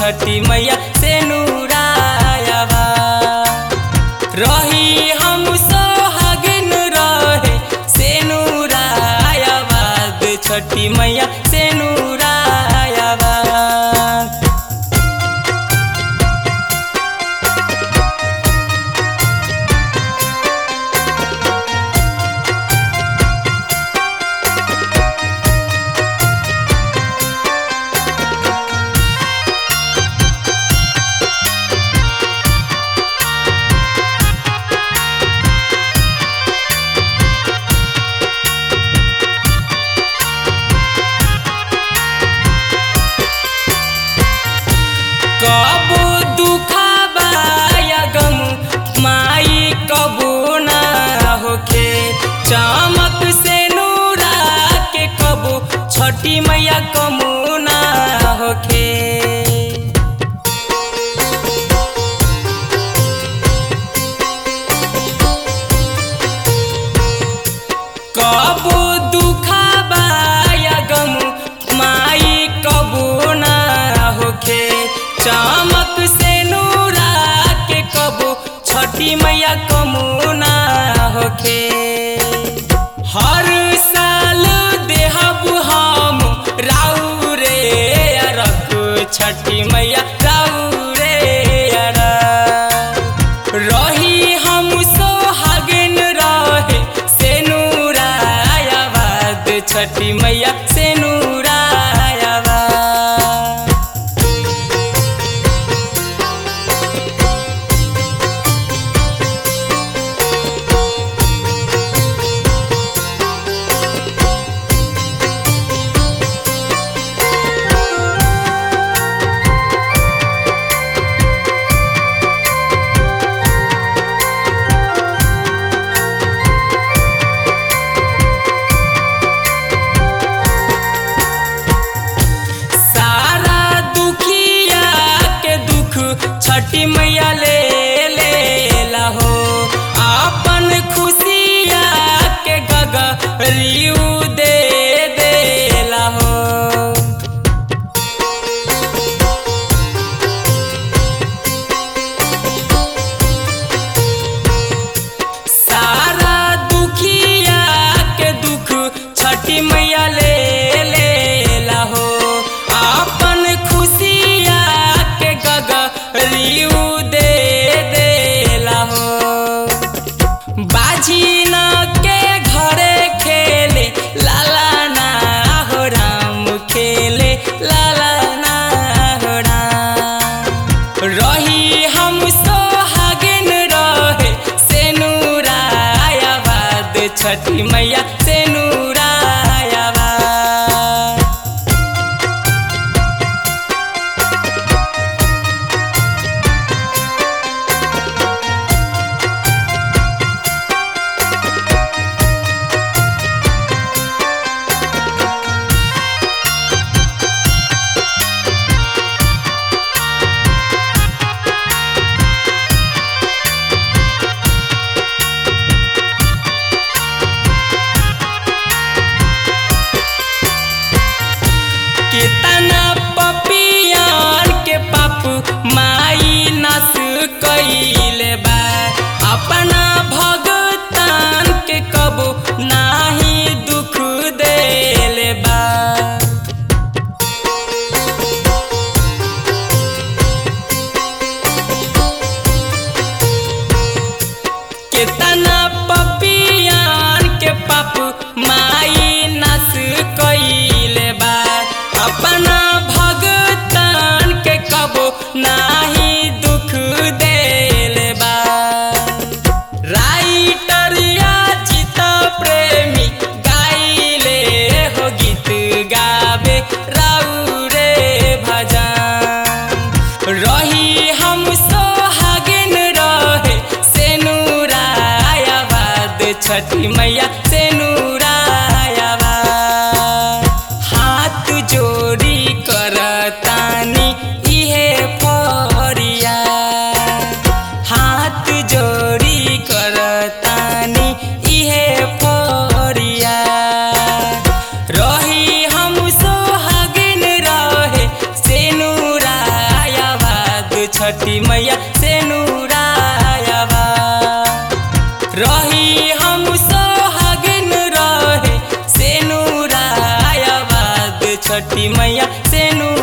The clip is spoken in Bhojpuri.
छठी मैया से नूरायावा रही हम सोहागिन रहे से नूरायाबाद छठी मैया से नूरायाबा कबो दुखाबा या गम माई कबो ना होखे चमक से नूरा के कबो छठी मैया कमो ना होखे कबो दुखाबा या गम माई कबो ना होखे चमक से नूरा के कबो छठी मैया कमो ना होखे हर साल देहब हम राउ रे अरक छठी मैया राउ रे अरक रही हम सोहागिन रहे से नूरायाबाद छठी मैया से नूरायाबाद सारा दुखिया के दुख छठी मैया ले लेला हो अपन खुशिया के गगरियू दे देला हो सारा दुखिया के दुख छठी मैया ले लेला हो अपन खुशिया के गगरियू दे देला हो बाजी न के घरे खेले लाला ना हो राम खेले लाला ना हो राम रही हम सोहागिन रहे से नूरायाबाद छठी मैया से नूरायाबाद कितना पपियान के पाप माई नस कइले बा अपना भगतान के कबो नाही दुख देले बा कितना पपियान के पाप माई नस कइले बा अपना भगतान के कबो नाही दुख देले बा राइटर या चित प्रेमी गाइले हो गीत गावे राउ रे भजन रही हम सोहागिन रहे से नूरायाबाद छठी मैया से नूरायाबाद हाथ जोड़ी करतानी इहे फरिया हाथ जोड़ी करतानी इहे फरिया रही हम सोहागिन रहे से नूराया छठी मैया से नूरायाबा रही हम सोहागिन रहे से नूरायाबाद छठी मैया से नूरायाबा